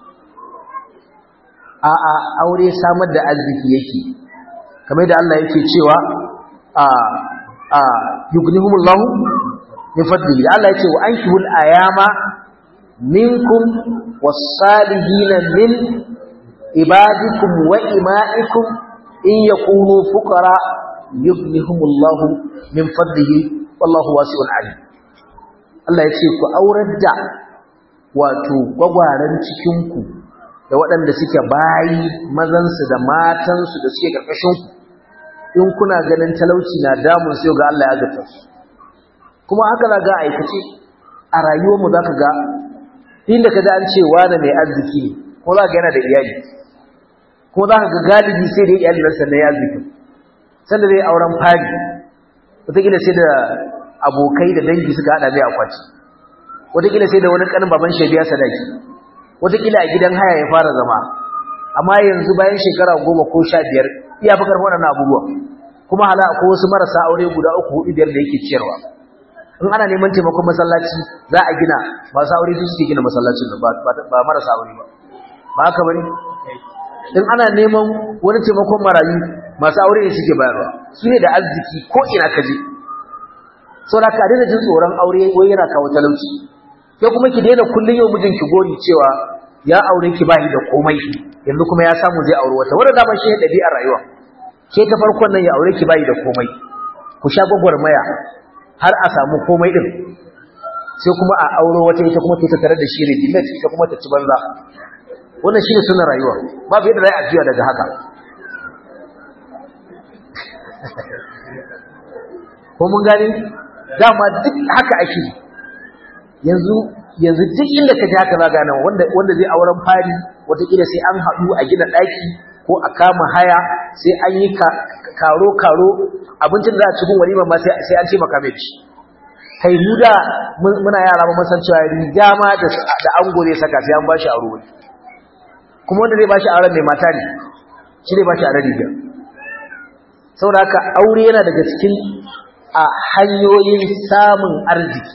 a'a aure samar da arziki yake kamar da Allah yake cewa a a yughnihumullahu min fadlihi Allah yake wa ankihul ayama minkum was-salihin min ibadikum wa ima'ikum in yakunu fuqara yughnihumullahu min fadlihi wallahu wasi'un alim Allah yace ku aurar da wato gwagwaran cikin ku da waɗanda suke bayi mazansu da matansu da suke karkashin ku in kuna ganin talauci na damun sai ga Allah ya gata su kuma haka za ga aikace a rayuwarmu za ka ga inda ka da an ce wani mai arziki ne ko za ka yana da iyali ko za ka ga galibi sai da iyali nan sannan ya arziki sanda zai auren fari wataƙila sai da abokai da dangi suka haɗa mai akwati wataƙila sai da wani ƙanin baban shi biya sadaki wataƙila a gidan haya ya fara zama amma yanzu bayan shekara goma ko sha biyar iya fi karfi waɗannan abubuwa kuma hala ko wasu marasa aure guda uku hudu biyar da yake ciyarwa in ana neman taimakon masallaci za a gina masu aure su suke gina masallacin nan ba marasa aure ba ba haka bane in ana neman wani taimakon marayu masu aure ne suke bayarwa su ne da arziki ko ina ka je saboda ka daina jin tsoron aure wai yana kawo talauci ke kuma ki daina kullun yau mijinki gori cewa ya aure ki bayi da komai yanzu kuma ya samu zai aure wata wanda dama shi ne ɗabi'ar rayuwa ke ta farkon nan ya aure ki bayi da komai ku sha gwagwarmaya har a samu komai din sai kuma a auro wata ita kuma ta tare da shi rejimet ita kuma ta ci banza wannan shine sunan rayuwa babu yadda za a juya daga haka ko mun gane dama duk haka ake yanzu yanzu duk inda ka ji haka za gane wanda wanda zai auren fari wataƙila sai an haɗu a gina ɗaki ko a kama haya sai an yi karo karo abincin da za a cikin walima ma sai an ce maka mai ci kai mu da muna yara ba san cewa riga ma da da ango zai saka sai an bashi aro wani kuma wanda zai bashi auren mai mata ne shi zai bashi auren riga saboda haka aure yana daga cikin a hanyoyin samun arziki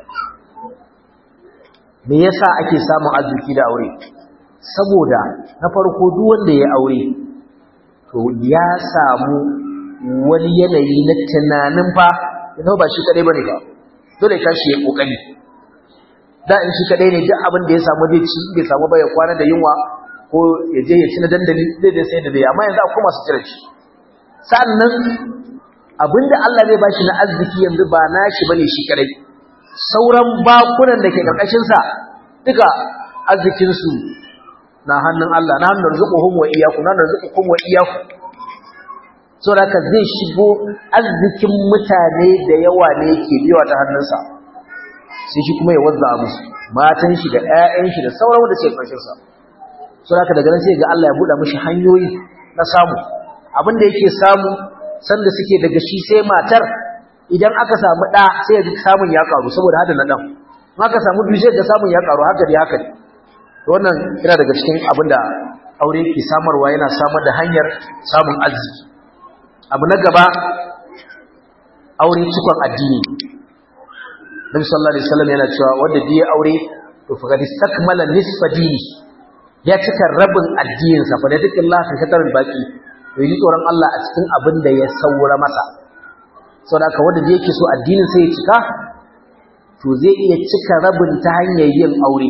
me yasa ake samun arziki da aure saboda na farko duk wanda ya aure to ya samu wani yanayi na tunanin fa yana ba shi kadai bane ba dole ka shi ya kokari da in shi kadai ne duk abin da ya samu zai ci bai samu ba ya kwana da yunwa ko ya je ya ci na dandali zai je sai da zai amma yanzu akwai masu cire shi sannan abinda Allah zai bashi na arziki yanzu ba nashi bane shi kadai sauran bakunan da ke karkashin sa duka arzikin su na hannun Allah na hannun rizquhum wa iyyakum na rizqukum wa iyyakum saboda zai shigo arzikin mutane da yawa ne yake biwa ta hannunsa sai shi kuma ya wazza musu matan shi da ƴaƴan shi da sauran wanda suke karkashin sa saboda daga nan sai ga Allah ya buɗe mishi hanyoyi na samu abin da yake samu sanda suke daga shi sai matar idan aka samu ɗa sai ya ji samun ya karu saboda hada na ɗan aka samu biyu sai ga samun ya karu haka dai haka ne wannan yana daga cikin abin da aure ke samarwa yana samar da hanyar samun arziki abu na gaba aure cikon addini Nabi sallallahu alaihi wasallam yana cewa wanda da ya aure to fa gadi stakmala nisfa dini ya cika rabin addinin sa fa da dukkan Allah ka katar baki to yi tsoron Allah a cikin abin da ya saura masa saboda haka wanda da yake so addinin sai ya cika to zai iya cika rabin ta hanyar yin aure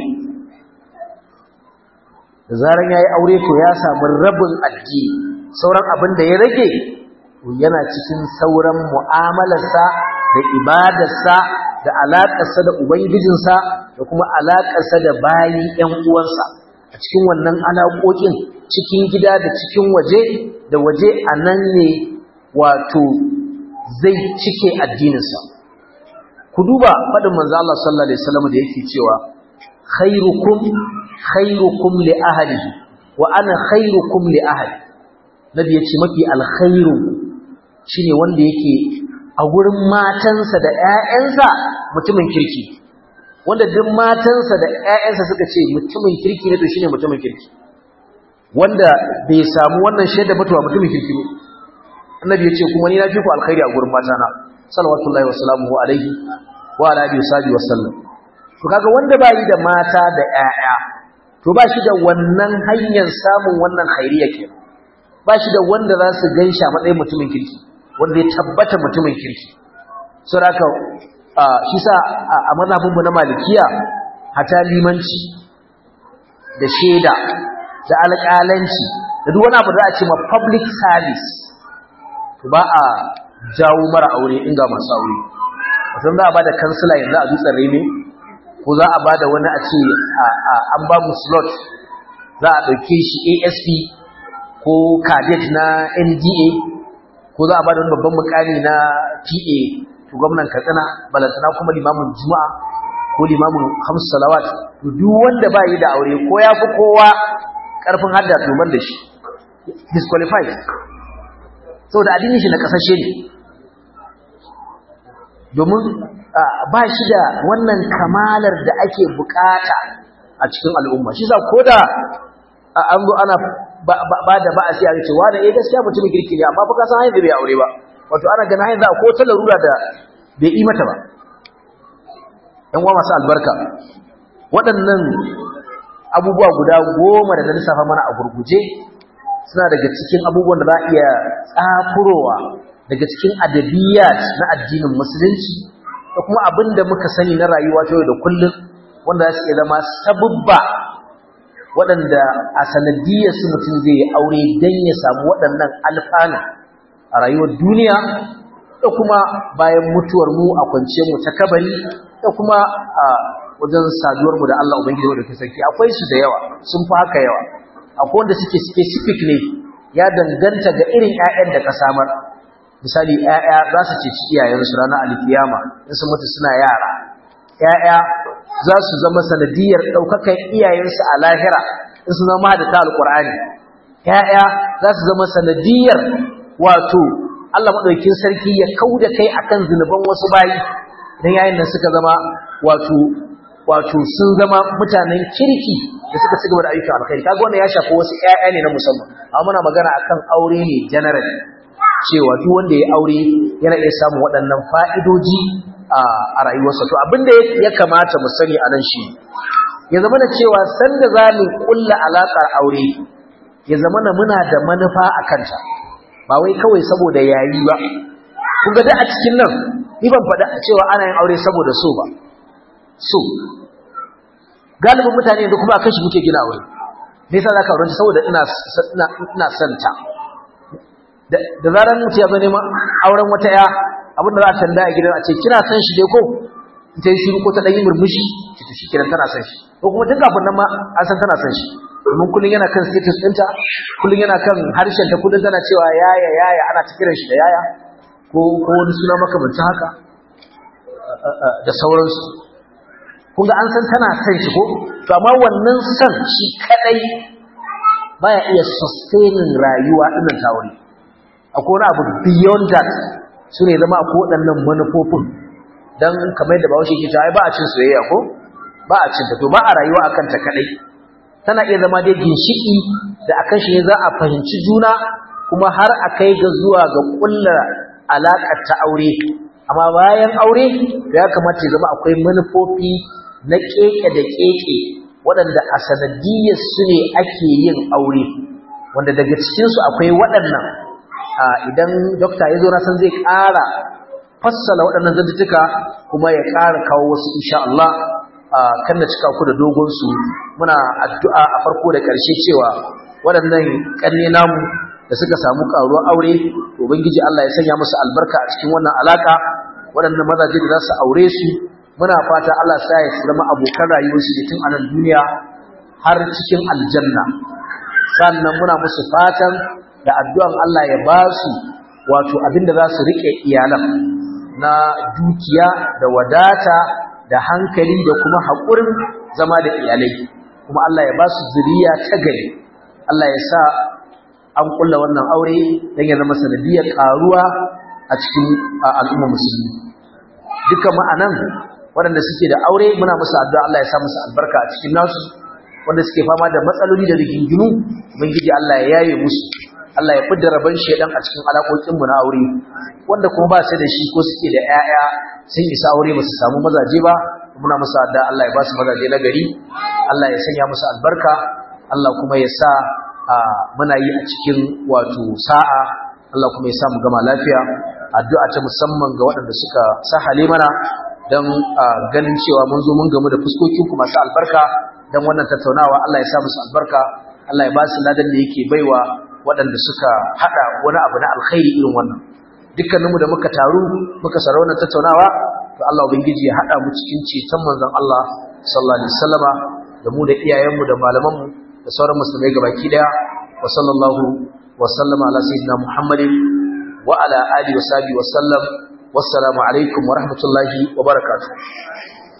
da zaran yayi aure to ya samu rabin addini sauran abin da ya rage to yana cikin sauran mu'amalarsa da ibadarsa da alaƙarsa da ubangijinsa da kuma alaƙarsa da bayi ƴan uwansa a cikin wannan alaƙoƙin cikin gida da cikin waje da waje a nan ne wato zai cike addininsa ku duba faɗin manzo Allah sallallahu alaihi wasallam da yake cewa khairukum khairukum li ahlihi wa ana khairukum li ahli nabi yace mafi alkhairu shine wanda yake a gurin matansa da ƴaƴansa mutumin kirki wanda duk matansa da ƴaƴansa suka ce mutumin kirki ne to shine mutumin kirki wanda bai samu wannan shaida ba to mutumin kirki ne annabi ya ce kuma ni na fi ku alkhairi a gurin matana sallallahu wa sallamu alaihi wa ala alihi wa sallam to kaga wanda ba yi da mata da ƴaƴa to ba shi da wannan hanyar samun wannan khairiyya ke ba shi da wanda za su gansha matsayin mutumin kirki wanda ya tabbata mutumin kirki so haka shi sa a mazhabinmu na malikiya hata limanci da shaida da alƙalanci da duk wani abu da a ce ma public service to ba a jawo mara aure inga masu aure wato za a ba da kansila yanzu a dutsen reme ko za a bada wani a ce an ba mu slot za a ɗauke shi asp ko cadet na nda ko za a bada wani babban mukami na pa to gwamnan katsina balantana kuma limamin juma'a ko limamin hamsu salawat to duk wanda ba yi da aure ko ya fi kowa ƙarfin hadda to ban da shi disqualified saboda addinin shi na ƙasashe ne domin ba shi da wannan kamalar da ake bukata a cikin al'umma shi sa ko da an zo ana ba da ba a siya ce wa da eh gaskiya mutumin kirki ne amma fa ka san hanyar da bai aure ba wato ana ganin hanyar da ko ta larura da bai yi mata ba yan uwa masu albarka waɗannan abubuwa guda goma da na lissafa mana a gurguje suna daga cikin abubuwan da za a iya tsakurowa daga cikin adabiyat na addinin musulunci da kuma abin da muka sani na rayuwa ta yau da kullum wanda za su iya zama sabubba waɗanda a sanadiyar su mutum zai yi aure don ya samu waɗannan alfanu a rayuwar duniya da kuma bayan mutuwar mu a kwanciyar mu ta kabari da kuma a wajen saduwar mu da Allah Ubangiji wanda ke sarki akwai su da yawa sun fi haka yawa akwai wanda suke specific ne ya danganta ga irin ƴaƴan da ka samar misali ƴaƴa za su ceci iyayensu ranar alkiyama in su mutu suna yara ƴaƴa za su zama sanadiyar ɗaukakan iyayensu a lahira in su zama da ta alƙur'ani ƴaƴa za su zama sanadiyar wato Allah maɗaukin sarki ya kau da kai akan zunuban wasu bayi don yayin da suka zama wato wato sun zama mutanen kirki da suka ci gaba da ayyukan alkhairi kaga wannan ya shafi wasu ƴaƴa ne na musamman amma muna magana akan aure ne general cewa duk wanda ya aure yana iya samun waɗannan fa'idoji a rayuwarsa to abinda ya kamata mu sani a nan shi ya zama na cewa sanda za mu kulla alaƙar aure ya zama na muna da manufa a kanta ba wai kawai saboda yayi ba kun ga da a cikin nan ni ban faɗa cewa ana yin aure saboda so ba so galibin mutane yanzu kuma akan shi muke gina aure me yasa zaka aure saboda ina ina ina santa da zaran mutum ya zo neman auren wata ya abinda za a tambaya a gidan a ce kina san shi dai ko ta yi shiru ko ta ɗan yi murmushi ki ta shi kiran tana san shi ko kuma tun kafin nan ma an san tana san shi domin kullum yana kan status ɗinta kullum yana kan harshen ta kullum tana cewa yaya yaya ana ta kiran shi da yaya ko ko wani suna makamancin haka da sauransu kun ga an san tana san shi ko to amma wannan san shi kadai baya iya sustaining rayuwa ɗinnan ta wuri akwai wani abu beyond that su ne zama akwai waɗannan manufofin don kamar yadda bawashi ke cewa ba a cin soyayya ko ba a cin ta to ba a rayuwa a kanta kaɗai tana iya zama dai ginshiki da akan shi ne za a fahimci juna kuma har a kai ga zuwa ga ƙulla alaƙar ta aure amma bayan aure ya kamata ya zama akwai manufofi na keke da keke waɗanda a sanadiyyar su ne ake yin aure wanda daga cikinsu akwai waɗannan idan dokta ya zo na san zai ƙara fassala waɗannan zantuttuka kuma ya ƙara kawo wasu insha Allah kan da cika ku da dogon su muna addu'a a farko da ƙarshe cewa waɗannan ƙanne namu da suka samu ƙaruwar aure to ubangiji Allah ya sanya musu albarka a cikin wannan alaka waɗannan mazaje da za su aure su muna fata Allah sa ya zama abokan rayuwarsu da tun a nan duniya har cikin aljanna sannan muna musu fatan da addu'an Allah ya ba su wato abinda za su riƙe iyalan na dukiya da wadata da hankali da kuma haƙurin zama da iyalai kuma Allah ya ba su zuriya ta gari Allah ya sa an kulla wannan aure don ya zama sanadiyar ƙaruwa a cikin al'umma musulmi duka ma'anan waɗanda suke da aure muna musu addu'a Allah ya sa musu albarka a cikin nasu wanda suke fama da matsaloli da rigingimu ubangiji Allah ya yaye musu Allah ya fidda rabon shedan a cikin alaƙoƙin mu na aure wanda kuma ba su da shi ko suke da ƴaƴa sun isa aure ba su samu mazaje ba muna musu addu'a Allah ya ba su mazaje na gari Allah ya sanya musu albarka Allah kuma ya sa muna yi a cikin wato sa'a Allah kuma ya sa mu gama lafiya addu'a ta musamman ga waɗanda suka sahale mana don ganin cewa mun zo mun gamu da fuskokin ku masu albarka don wannan tattaunawa Allah ya sa musu albarka Allah ya ba su ladan da yake baiwa waɗanda suka haɗa wani abu na alkhairi irin wannan dukkaninmu da muka taru muka sara wannan tattaunawa to Allah ubangiji ya haɗa mu cikin ceton manzon Allah sallallahu alaihi wasallama da mu da iyayenmu da malamanmu da sauran musulmai gabaki daya wa sallallahu wa sallama ala sayyidina Muhammadin wa ala alihi wa sahbihi wa sallam wassalamu alaikum wa rahmatullahi wa barakatuh